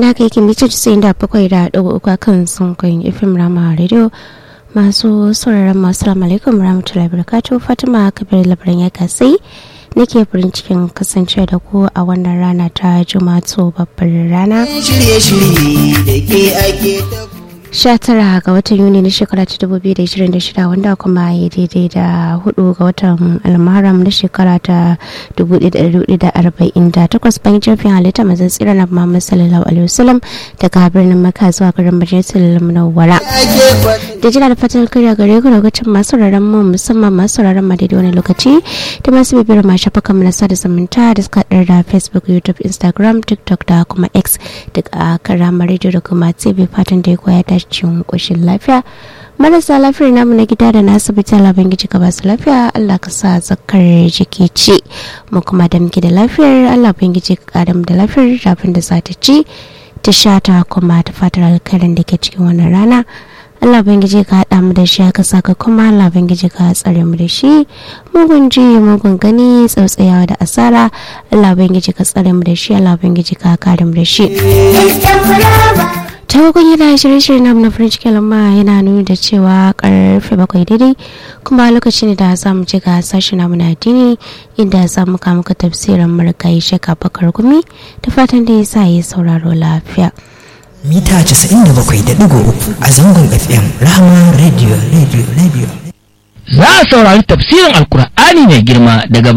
da haka yake mita 97.3 kan sunkoyin fm rama radio masu sauraron masu salamu alaikum rahmatullahi barakatuh fatima kabir labaran ya kasai nake farin cikin kasance da ku a wannan rana ta jumato babbar rana shirye-shirye da ke ake ta 19 ga watan yuni na shekara ta 2026 wanda kuma ya daidai da 4 ga watan almaram na shekara ta 1448 bayan jirgin halitta mazan tsira na muhammad sallallahu alaihi wasallam daga birnin maka zuwa garin majalisar munawwara ake faɗin da jina da fatan kariya gare ku lokacin masu sauraron mu musamman masu sauraron ma daidai wani lokaci da masu bibiyar ma shafukan mu na sada zumunta da suka haɗar da facebook youtube instagram tiktok da kuma x duk a kan ramar radio da kuma tv fatan da ya koya ta cikin ƙoshin lafiya marasa lafiyar namu na gida da na asibiti laban giji ka basu lafiya allah ka sa zakar jiki ci mu kuma da muke da lafiyar allah ubangiji ka kara mu da lafiyar rafin da za ta ci ta sha ta kuma ta fatar alkarin da ke cikin wannan rana Allah Ubangiji ka haɗa mu da shi aka saka kuma Allah Ubangiji ka tsare mu da shi mugun ji mugun gani tsautsayawa da asara Allah Ubangiji ka tsare mu da shi Allah Ubangiji ka kare mu da shi ta hukun yana shirye-shirye na na farin cikin lamma yana nuni da cewa karfe bakwai daidai kuma lokaci ne da za mu ci ga sashi namu na addini inda za mu kama ka tafsirin marigayi shaka bakar gumi da fatan da ya sa ya sauraro lafiya. mita 97.3 a zangon fm rahama radio radio radio za a saurari tafsirin alkur'ani mai girma daga